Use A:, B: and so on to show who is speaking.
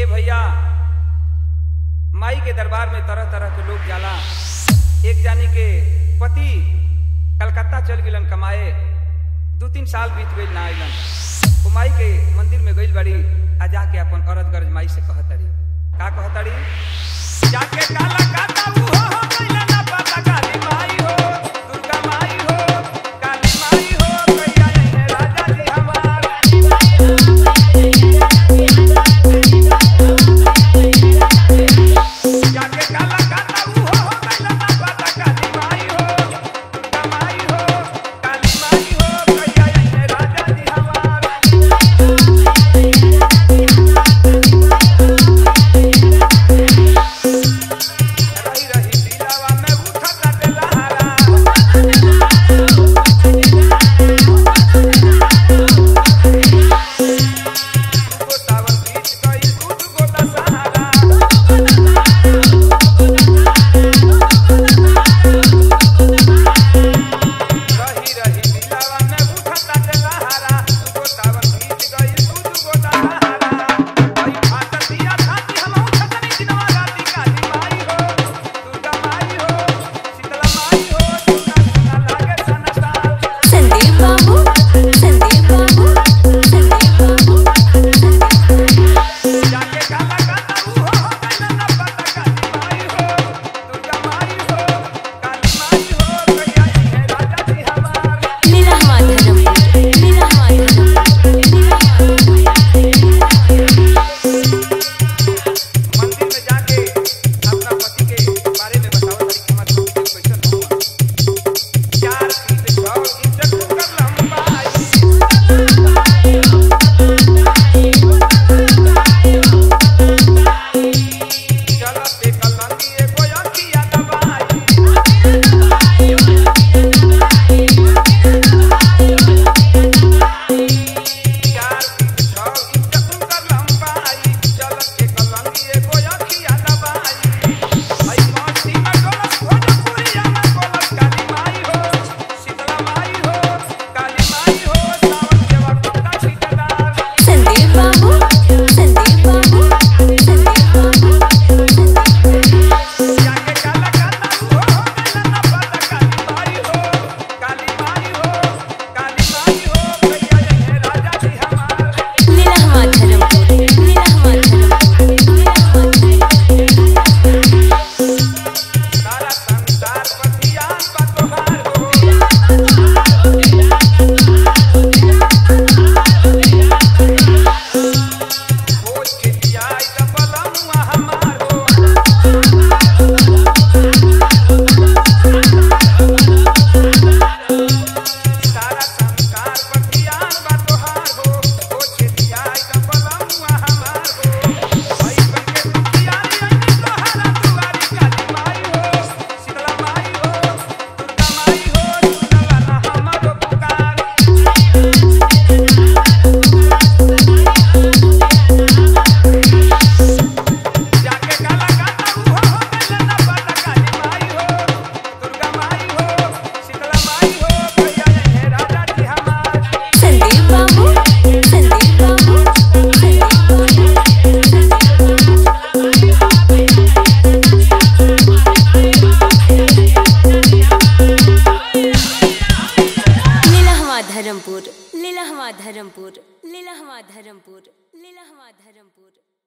A: ए भैया माई के दरबार में तरह तरह के लोग जाला एक जानी के पति कलकत्ता चल गिलन कमाए दू तीन साल बीत गई ना आइलन वो माई के मंदिर में गइल बड़ी आ जाके अपन अरज गरज माई से कहतड़ी का कहतड़ी जाके काला काता ऊ हो हो गइला ना पता काली माई हो दुर्गा माई हो काली माई हो कहिया नहीं राजा जी हमार जाके काला काता ऊ हो हो गइला ना पता काली माई हो दुर्गा माई हो काली माई हो कहिया नहीं राजा जी हमार रही रही दिलावा में उठता दिलहारा गोतावन बीच गई दूध गोता सहारा रही रही दिलावा में उठता दिलहारा गोतावन बीच गई दूध गोता सहारा भाई फाट दिया छाती हम उठतनी दिनवा राती काली माई हो दुर्गा माई हो शीतला माई हो सुना सुना लागे सनता
B: संदीप बाबू संदीप बाबू संदीप बाबू
A: जाके काला काता ऊ हो हो गइला ना पता काली माई हो दुर्गा माई हो काली माई हो कहिया है राजा जी हमार
B: लीला माधवपुर लीला माधवपुर लीला
A: मंदिर में जाके अपना पति के बारे में बताओ तरी कि हमार पति के कैसन हुआ चार फीट छह इंच ठोकर लंबाई चलते कलंगी एगो अखिया दबाई चार फीट छह इंच ठोकर लंबाई चलते कलंगी एगो अखिया दबाई आई मस्ती में डोलस भोजपुरिया में बोलस काली माई हो शीतला माई हो काली माई हो सावन देवा कपड़ा छिटदार
B: संदीप बाबू संदीप बाबू संदीप बाबू
A: जाके काला काता हो हो गइला ना पता काली माई हो काली माई हो काली माई हो कहिया है राजा जी हमार
B: लीला माधवपुर लीला माधवपुर लीला माधवपुर
A: सारा संसार पर ध्यान बा तोहार हो खोज के दियाई त बलमुआ हमार हो सारा संसार पर ध्यान बा तोहार हो खोज के दियाई त बलमुआ हमार हो भाई बन के दुखियारी आई तोहारा दुआरी काली माई हो शीतला माई हो दुर्गा माई हो सुनला ना हमारो पुकार जाके काला काता ऊ हो हो गइला ना पता काली माई हो दुर्गा माई हो शीतला माई हो कहिया है राजा जी हमार
B: संदीप बाबू संदीप बाबू लीला धर्मपुर लीला धर्मपुर लीला धर्मपुर लीला धर्मपुर